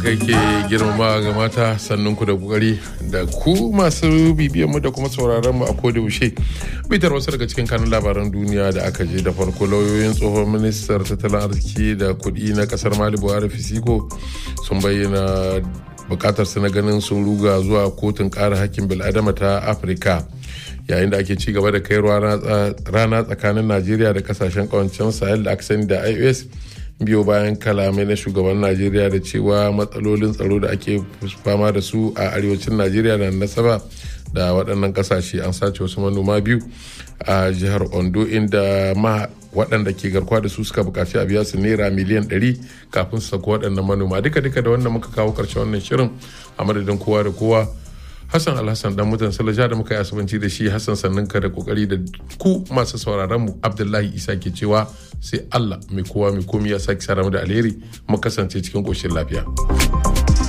kai ke girmama ga mata sannan ku da kokari da ku masu bibiyan mu da kuma sauraron mu a koda yaushe bitar wasu daga cikin kanun labaran duniya da aka je da farko lauyoyin tsohon ministar tattalin arziki da kuɗi na kasar mali buhari fisiko sun bayyana bukatar su na ganin sun ruga zuwa kotun kare hakkin bil'adama ta afirka yayin da ake ci gaba da kai rana tsakanin najeriya da kasashen kawancen sahel da aka sani da ios biyo bayan kalamai na shugaban najeriya da cewa matsalolin tsaro da ake fama da su a arewacin najeriya na nasaba da waɗannan ƙasashe an sace wasu manoma biyu a jihar ondo inda ma waɗanda ke garkuwa da su suka buƙaci a biya su naira miliyan 100 kafin su sako waɗannan manoma duka duka da wannan muka kawo ƙarshen wannan shirin a madadin kowa da kowa Hassan Alhassan dan mutan Salaja da muka yi asubanci da shi Hassan sannan ka da kokari da ku masu sauraron mu Abdullahi Isa ke cewa sai Allah mai kowa mai komi ya sake sara mu da alheri mu kasance cikin koshin lafiya.